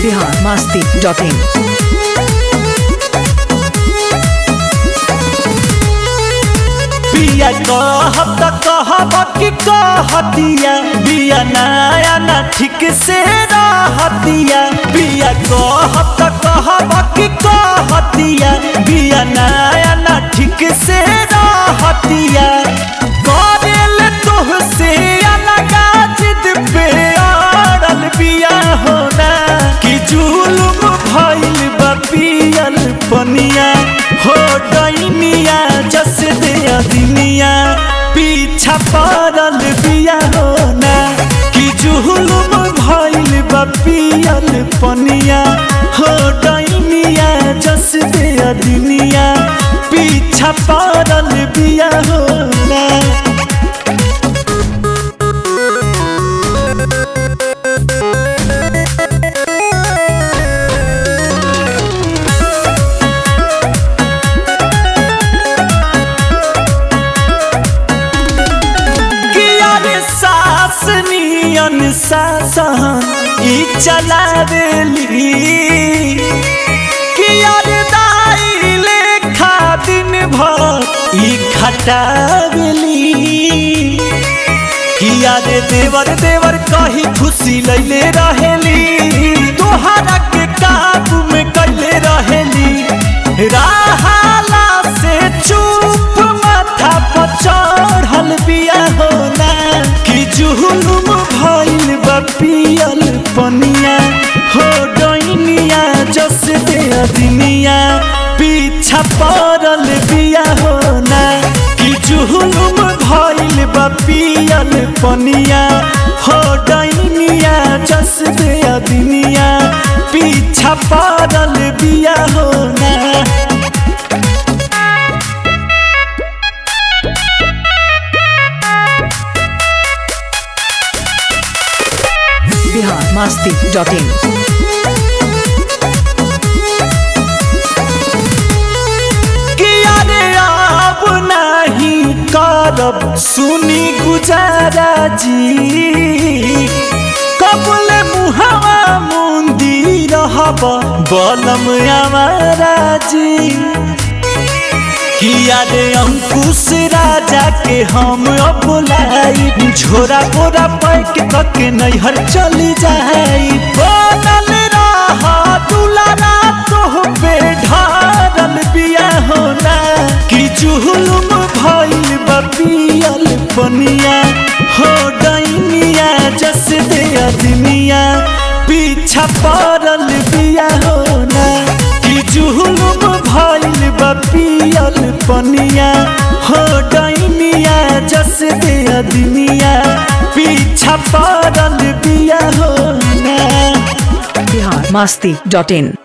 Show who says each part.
Speaker 1: Bihar Masti dot in
Speaker 2: बिया कहब त कहब कि कहतिया बिया नया ना ठीक से रहतिया बिया कहब त कहब कि कहतिया बिया नया ना ठीक से रहतिया करेल तोहसे अलगा जिद पे अड़ल बिया होना कि जुलुम भइल बा पियल पनिया हो डैनिया जस दे अदिनिया पीछा पड़ल बिया होना कि जुलुम भइल बा पियल पनिया हो डैनिया जस दे अदिनिया पीछा पड़ल बिया होना किया रे सास नियन सासन ई चलावेली किया रे दाई लेखा दिन भर ई खटावेली किया रे देवर देवर कही खुशी लैले रहेली तोहरा के काबू में कैले रहेली राहाला से चुप माथा पर चढ़ल बिया होना कि जुहुलुम भइल बा पियल पनिया हो डैनिया जस दे अदिनिया पीछा पड़ल बिया होना कि जुहुलुम भइल बा पियल पनिया हो डैनिया जस दे अदिनिया पीछा पड़ल बिया होना
Speaker 1: बिहार मस्ती डॉट इन
Speaker 2: किया रे अब नहीं करब सुनी गुजारा जी कबल मुहावा मुंदी रहब बलम हमारा जी किया रे अंकुश राजा के हम अब लाई झोरा बोरा पैक करके नैहर चली जाई बनल रह दुलारा तोह पे ढारल बिया होना कि जुहुलुम भइल बपियल पनिया हो डैनिया जस दे अदमिया पीछा पड़ल बिया होना कि जुहुलुम भइल बपियल पनिया हो डैनिया जस दे अदमिया पीछा पड़ल बिया होना
Speaker 1: बिहार मस्ती डॉट इन